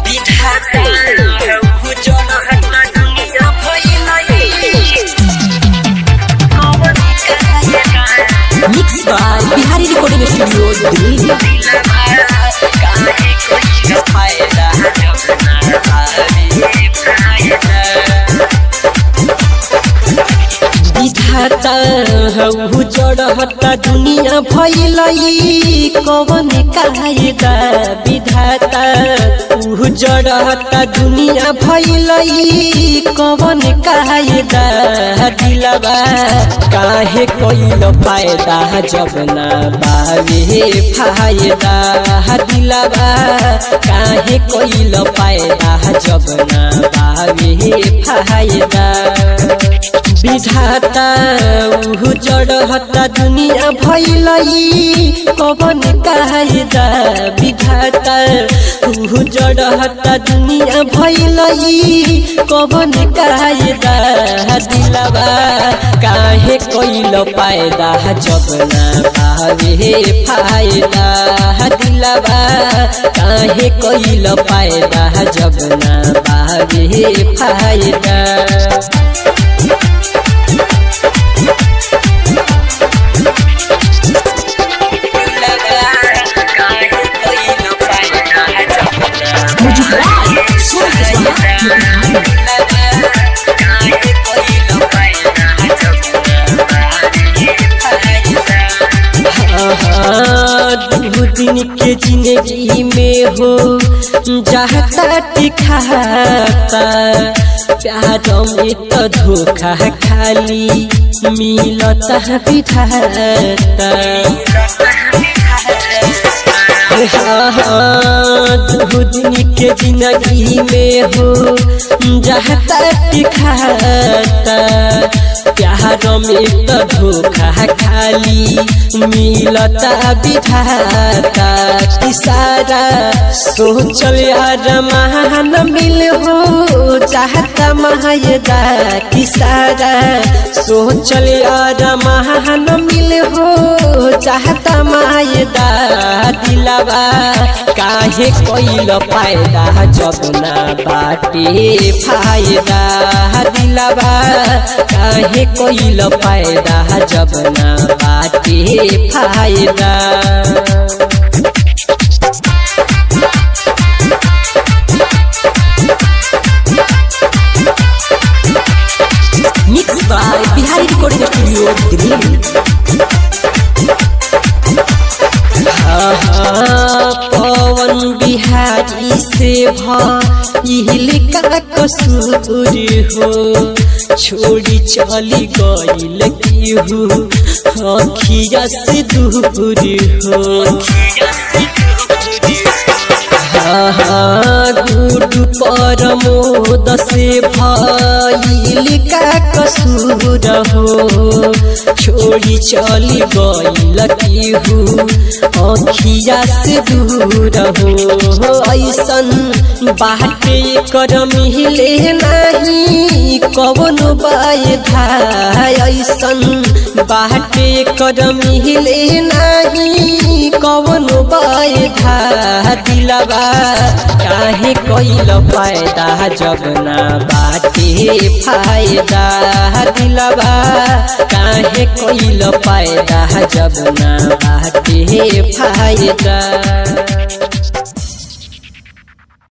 mix by Bihari recording studio Delhi विधाता हऊ जड़हता दुनिया भैलई कवन कायदा विधाता ऊ जड़हता दुनिया भैलई कवन कायदा दिलबा काहे कइल फायदा जब ना बावे फायदा दिलबा काहे कइल फायदा जब ना बावे फायदा विधाता उहु जड़हता दुनिया भैलई कवन कायदा विधाता उहु जड़हता दुनिया भैलई कवन कायदा दिलबा काहे कइल पायदा जब ना पावे फायदा दिलबा काहे कइल पायदा जब ना पावे फायदा दू दिन के जिंदगी में हो जाता दिखाता प्यार में तो धोखा खाली मिलता बिठाता दू दिन के जिंदगी में हो जाता दिखाता प्यार में तो धोखा खाली मिलता विधाता किसारा सोचल यार महान मिल हो चाहता महायदा किसारा सोचल यार महान मिल हो चाहता मायदा दिलबा काहे कइल फायदा जब ना बाटे फायदा दिलबा काहे कइल फायदा जब ना बाटे फायदा mix by Bihari recording studio Delhi Pawan Bihari से भइल का कसूर हो छोड़ी चली गइल केहू अखिया से दूर हो गुडु परमोद से भइल का कसूर हो छोड़ी चली गइल केहू अखिया से दूर हो ऐसन बाटे कर मिले नहीं कवन बाधा ऐसन बाटे कर मिले नहीं कवन बाधा दिलबा काहे कइल फायदा जब ना बाटे फायदा दिलबा काहे कइल फायदा जब ना बाटे फायदा